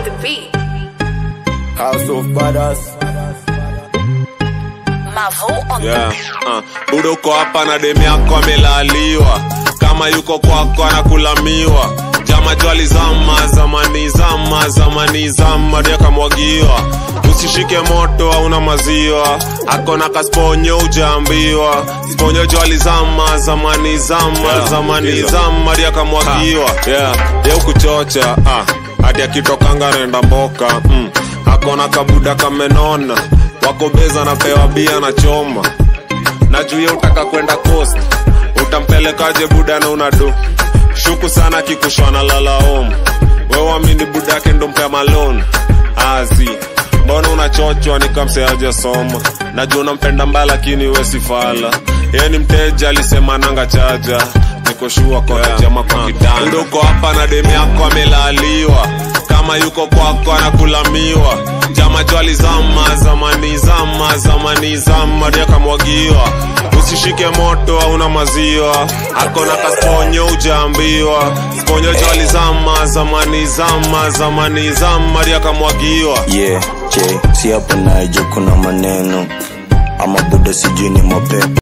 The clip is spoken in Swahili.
the beat. House of Badass. Mavo on yeah. the beat. uh. budo uko hapa na demu yako amelaliwa kama yuko kwako anakulamiwa jama jwali zama zamani zama zamani zama ndio akamwagiwa usishike moto hauna maziwa akona kasponyo ujaambiwa sponyo jwali zama zamani zama Yeah, zamani hizo. zama ndio akamwagiwa yeah. ye ukuchocha ah. hadi akitokanga naenda mboka mm. akona kabuda kamenona wako beza napewa bia na choma na juu ye utaka kwenda coast utampelekaje buda na unadu shuku sana kikushwana lalaom wewamini buda yake ndo mpea malon azi mbona unachochwa nikamseaje soma najua unampenda mbaya lakini wesifala ye ni mteja alisema nanga chaja nikoshua kwa yeah. jama kwa kitanda Ndo uko hapa na demu yako amelaliwa kama yuko kwako anakulamiwa jama jwali zama zamani zama zamani zama ndio akamwagiwa usishike moto hauna maziwa akona kasponyo ujaambiwa sponyo jwali zama zamani zama zamani zama ndio akamwagiwa Yeah, J, si hapo naye juu kuna maneno ama buda sijui ni mapepo